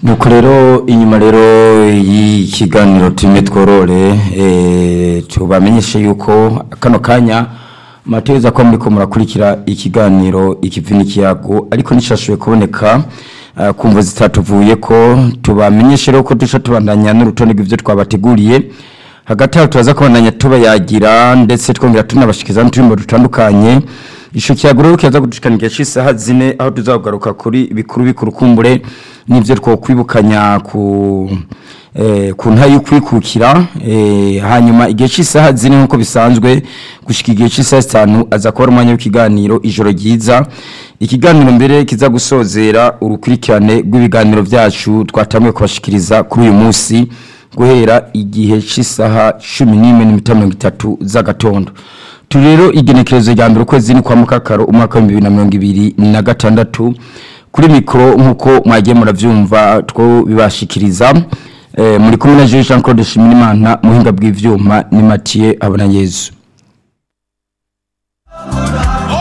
nuko rero inyuma rero y'ikiganiro tumwe tworore eh, tubamenyeshe yuko kano kanya mateza ko muri ko murakurikira ikiganiro ikivi n'ikiyago ariko nishashuye kuboneka uh, kumva zitatuvuye ko tubamenyeshe rero ko dusha tubandanya n'urutonde rw'ivyo twabateguriye hagati aho turaza kubandanya tubayagira ndetse twongera tunabashikiza n'uturimbo dutandukanye Isho kiaguro kiaza kutushikanika isaha zine aho tuzagaruka kuri bikuru bikuru kumbure nivyo two kwibukanya ku eh ku nta yukwikukira eh hanyuma igihe cy'isaha zine nkuko bisanzwe gushika igihe cy'isaha 5 aza kuba umwanya w'ikiganiro ijoro ryiza ikiganiro mbere kiza gusozera urukurikirane rw'ibiganiro byacu twatamwe kubashikiriza kuri uyu munsi guhera igihe cy'isaha 11:30 z'agatondo turero igenekerezo rya mbere ukwezi ni kwa mukakaro umwaka wa 2026 kuri mikro nkuko mwagiye muravyumva two bibashikiriza eh, muri kumwe na Jean Claude Shimirimana muhinga bw'ivyuma ni Mathieu Abona Yezu